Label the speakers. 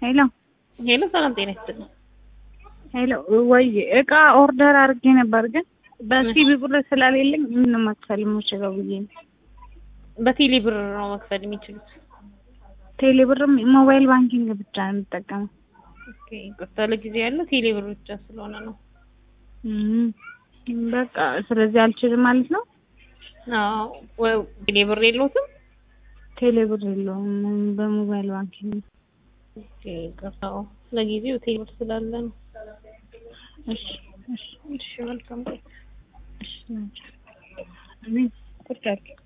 Speaker 1: ሄሎ
Speaker 2: ሄሎ፣ ሰላም ጤና ይስጥልኝ።
Speaker 1: ሄሎ፣ ወይ እቃ ኦርደር አድርጌ ነበር ግን በሲቢ ብር ስላሌለኝ ምንም መክፈል የምችለው ብዬ ነው።
Speaker 2: በቴሌ ብር ነው መክፈል የሚችሉት?
Speaker 1: ቴሌ ብርም ሞባይል ባንኪንግ ብቻ ነው የምጠቀመው።
Speaker 2: ኦኬ፣ ይቅርታ ለጊዜ ያለው ቴሌ ብር ብቻ ስለሆነ ነው።
Speaker 1: እም፣ በቃ ስለዚህ አልችልም ማለት ነው።
Speaker 2: አዎ፣ ወይ ቴሌ ብር የለውትም?
Speaker 1: ቴሌ ብር የለውም በሞባይል ባንኪንግ ነው።
Speaker 2: ኦኬ፣ ይቅርታ ለጊዜው ቴሌ ብር ስላለ ነው።
Speaker 1: እሺ እሺ
Speaker 2: እሺ፣ መልካም ቆይ
Speaker 1: እሺ እኔ ቁጭ አድርጊ